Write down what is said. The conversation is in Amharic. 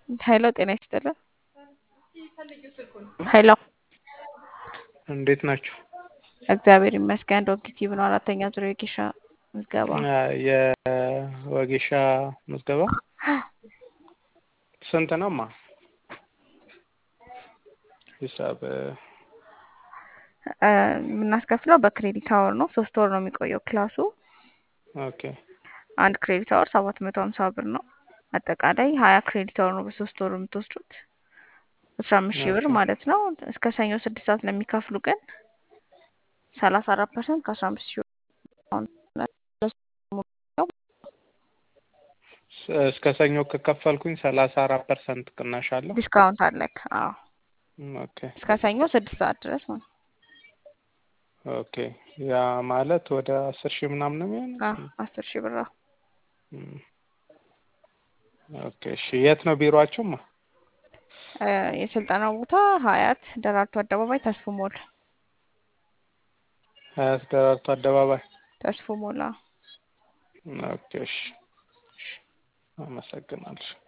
ሄሎ ጤና ይስጥልን። ሄሎ እንዴት ናችሁ? እግዚአብሔር ይመስገን። ዶክቲቭ ነው አራተኛ ዙር የጌሻ ምዝገባ የወጌሻ ምዝገባ ስንት ነው ማ ሂሳብ የምናስከፍለው በክሬዲት አወር ነው። ሶስት ወር ነው የሚቆየው ክላሱ። ኦኬ አንድ ክሬዲት አወር ሰባት መቶ ሀምሳ ብር ነው። አጠቃላይ ሀያ ክሬዲት አወር ነው በሶስት ወር የምትወስዱት አስራ አምስት ሺህ ብር ማለት ነው። እስከ ሰኞ ስድስት ሰዓት ለሚከፍሉ ግን ሰላሳ አራት ፐርሰንት ከአስራ አምስት ሺህ እስከ ሰኞ ከከፈልኩኝ ሰላሳ አራት ፐርሰንት ቅናሽ አለው። ዲስካውንት አለክ። አዎ ኦኬ እስከ ሰኞ ስድስት ሰዓት ድረስ ማለት ኦኬ ያ ማለት ወደ አስር ሺህ ምናምን ነው የሚሆነው። አዎ አስር ሺህ ብር። እም። ኦኬ እሺ የት ነው ቢሮአችሁማ? የስልጠናው ቦታ ሀያት ደራርቱ አደባባይ ተስፉ ሞል ሀያት ደራርቱ አደባባይ ተስፉ ሞላ ኦኬ እሺ እሺ አመሰግናለሁ።